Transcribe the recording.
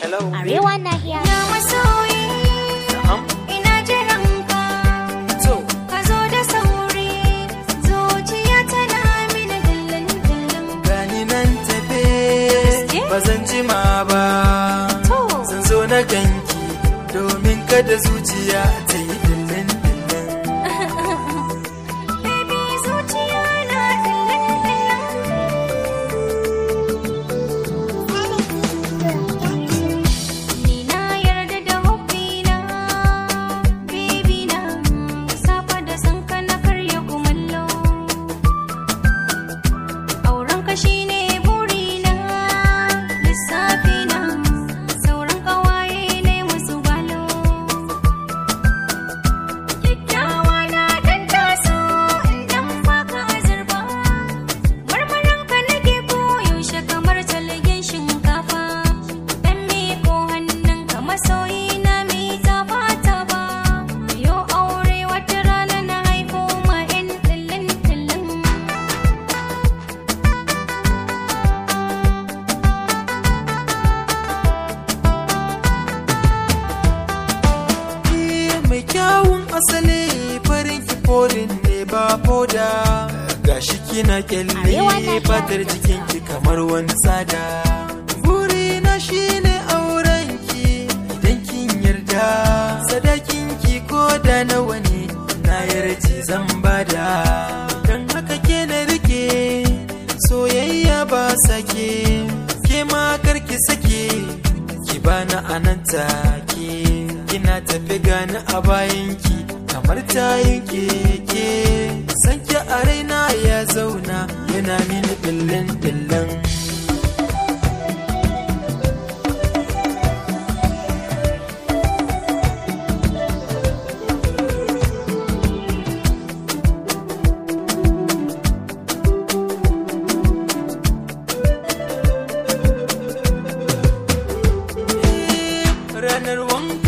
Hello. Arewa na hiya. Na masoyi, Na'am. ina jiran ka, To, ka zo da sauri, zuciya tana mini dillin dillin. gani nan tafe Gaske? ba zan jima ba. To. Zan zo na ganki domin kada zuciya ta yi dillin dillin. Baby zuciya na dillin dillin. Ni na yarda da hobbina, baby na, safa da sanka na karya kumallo. Auren ka shine burina, lissafi na, sauran ƙawaye ne musu gwalo. Kyakkyawa na dan taso in dan faka azurba, marmarin ka nake koyaushe kamar talgen shinkafa. Dan miko hannun ka masoyi na mai taba taba. Yo aure wata rana na haifo ma 'yan tillin tillin. Ni mai kyawun asali farin kiforin ne ba foda. Gashi kina kyalle Arewa na fatar jikinki kamar wani tsada. Burina shine aurenki idan kin yarda. Sadakinki ko da nawa ne na yarje zan bada. Dan haka ke na rike soyayya ba sake. Ke ma karki sake ki bani anan take. Kina tafi gani a bayanki kamar tayin keke. Sanki a raina ya zauna yana mini billin billin. ranar wanka